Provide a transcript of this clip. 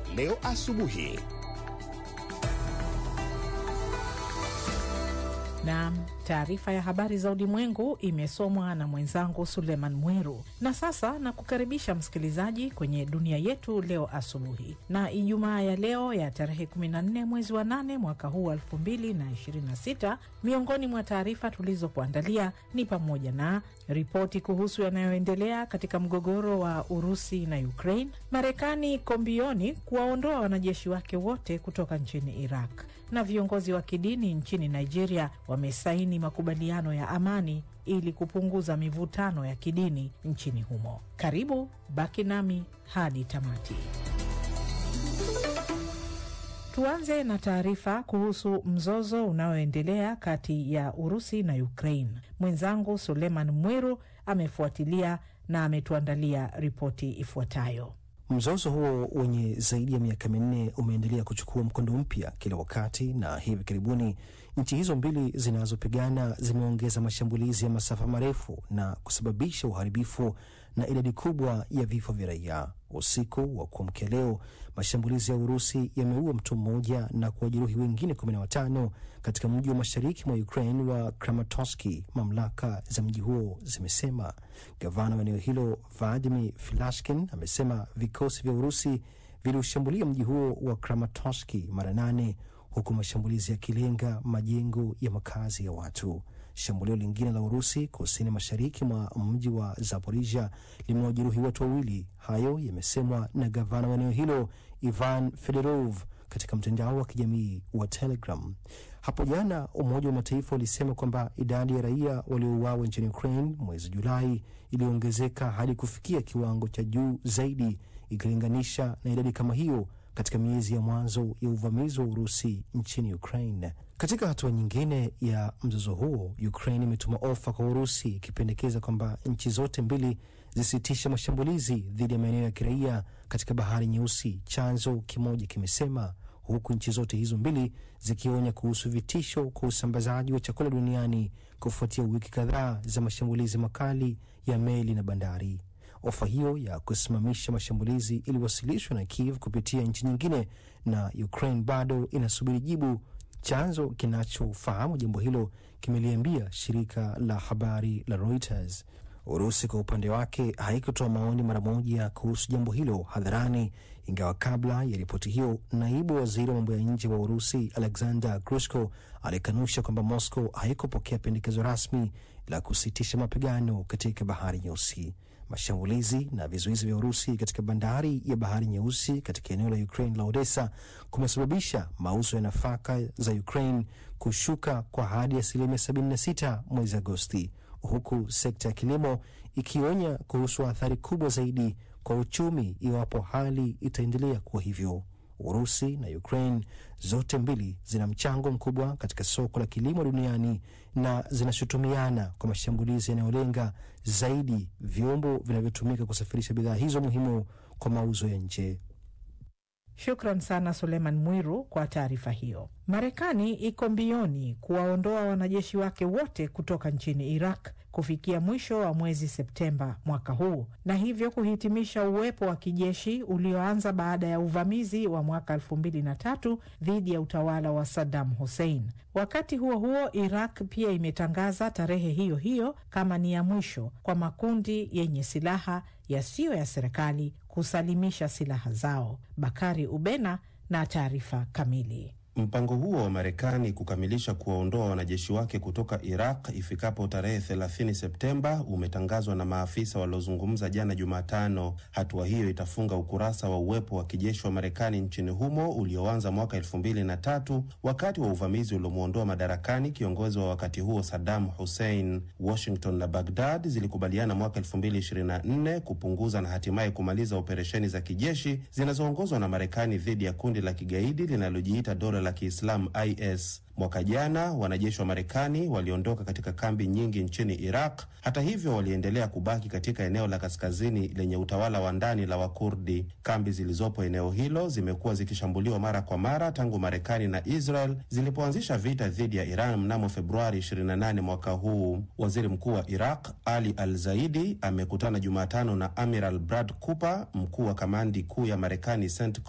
leo asubuhi. na taarifa ya habari za ulimwengu imesomwa na mwenzangu Suleiman Mwiru. Na sasa na kukaribisha msikilizaji kwenye dunia yetu leo asubuhi, na Ijumaa ya leo ya tarehe 14 mwezi wa 8 mwaka huu wa 2026. Miongoni mwa taarifa tulizokuandalia ni pamoja na ripoti kuhusu yanayoendelea katika mgogoro wa Urusi na Ukraine, Marekani iko mbioni kuwaondoa wanajeshi wake wote kutoka nchini Iraq, na viongozi wa kidini nchini Nigeria wamesaini makubaliano ya amani ili kupunguza mivutano ya kidini nchini humo. Karibu, baki nami hadi tamati. Tuanze na taarifa kuhusu mzozo unaoendelea kati ya Urusi na Ukraine. Mwenzangu Suleiman Mwiru amefuatilia na ametuandalia ripoti ifuatayo. Mzozo huo wenye zaidi ya miaka minne umeendelea kuchukua mkondo mpya kila wakati, na hivi karibuni nchi hizo mbili zinazopigana zimeongeza mashambulizi ya masafa marefu na kusababisha uharibifu na idadi kubwa ya vifo vya raia. Usiku wa kuamkia leo, mashambulizi ya Urusi yameua mtu mmoja na kuwajeruhi wengine kumi na watano katika mji wa mashariki mwa Ukraine wa Kramatorsk, mamlaka za mji huo zimesema. Gavana wa eneo hilo Vladimir Filashkin amesema vikosi vya Urusi viliushambulia mji huo wa Kramatorsk mara nane huku mashambulizi yakilenga majengo ya makazi ya watu. Shambulio lingine la Urusi kusini mashariki mwa mji wa Zaporizhia limewajeruhi watu wawili. Hayo yamesemwa na gavana wa eneo hilo Ivan Fedorov katika mtandao wa kijamii wa Telegram. Hapo jana Umoja wa Mataifa ulisema kwamba idadi ya raia waliouawa nchini Ukraine mwezi Julai iliongezeka hadi kufikia kiwango cha juu zaidi ikilinganisha na idadi kama hiyo katika miezi ya mwanzo ya uvamizi wa Urusi nchini Ukraine. Katika hatua nyingine ya mzozo huo, Ukraine imetuma ofa kwa Urusi ikipendekeza kwamba nchi zote mbili zisitishe mashambulizi dhidi ya maeneo ya kiraia katika Bahari Nyeusi, chanzo kimoja kimesema, huku nchi zote hizo mbili zikionya kuhusu vitisho kwa usambazaji wa chakula duniani kufuatia wiki kadhaa za mashambulizi makali ya meli na bandari. Ofa hiyo ya kusimamisha mashambulizi iliwasilishwa na Kiev kupitia nchi nyingine, na Ukraine bado inasubiri jibu. Chanzo kinachofahamu jambo hilo kimeliambia shirika la habari la Reuters. Urusi kwa upande wake haikutoa maoni mara moja kuhusu jambo hilo hadharani, ingawa kabla ya ripoti hiyo, naibu waziri wa mambo ya nje wa Urusi Alexander Grushko alikanusha kwamba Moscow haikupokea pendekezo rasmi la kusitisha mapigano katika Bahari Nyeusi. Mashambulizi na vizuizi vya Urusi katika bandari ya Bahari Nyeusi katika eneo la Ukraine la Odessa kumesababisha mauzo ya nafaka za Ukraine kushuka kwa hadi asilimia 76 mwezi Agosti, huku sekta ya kilimo ikionya kuhusu athari kubwa zaidi kwa uchumi iwapo hali itaendelea kuwa hivyo. Urusi na Ukraine zote mbili zina mchango mkubwa katika soko la kilimo duniani na zinashutumiana kwa mashambulizi yanayolenga zaidi vyombo vinavyotumika kusafirisha bidhaa hizo muhimu kwa mauzo ya nje. Shukran sana Suleiman Mwiru kwa taarifa hiyo. Marekani iko mbioni kuwaondoa wanajeshi wake wote kutoka nchini Iraq kufikia mwisho wa mwezi Septemba mwaka huu na hivyo kuhitimisha uwepo wa kijeshi ulioanza baada ya uvamizi wa mwaka elfu mbili na tatu dhidi ya utawala wa Saddam Hussein. Wakati huo huo, Iraq pia imetangaza tarehe hiyo hiyo kama ni ya mwisho kwa makundi yenye silaha yasiyo ya serikali kusalimisha silaha zao. Bakari Ubena na taarifa kamili. Mpango huo wa Marekani kukamilisha kuwaondoa wanajeshi wake kutoka Iraq ifikapo tarehe 30 Septemba umetangazwa na maafisa waliozungumza jana Jumatano. Hatua hiyo itafunga ukurasa wa uwepo wa kijeshi wa Marekani nchini humo ulioanza mwaka elfu mbili na tatu wakati wa uvamizi uliomwondoa madarakani kiongozi wa wakati huo Saddam Hussein. Washington na Baghdad zilikubaliana mwaka elfu mbili ishirini na nne kupunguza na hatimaye kumaliza operesheni za kijeshi zinazoongozwa na Marekani dhidi ya kundi la kigaidi linalojiita dola la Kiislamu IS. Mwaka jana wanajeshi wa Marekani waliondoka katika kambi nyingi nchini Iraq. Hata hivyo, waliendelea kubaki katika eneo la kaskazini lenye utawala wa ndani la Wakurdi. Kambi zilizopo eneo hilo zimekuwa zikishambuliwa mara kwa mara tangu Marekani na Israel zilipoanzisha vita dhidi ya Iran mnamo Februari 28 mwaka huu. Waziri mkuu wa Iraq Ali Al Zaidi amekutana Jumatano na Amiral Brad Cooper, mkuu wa kamandi kuu ya Marekani CENTCOM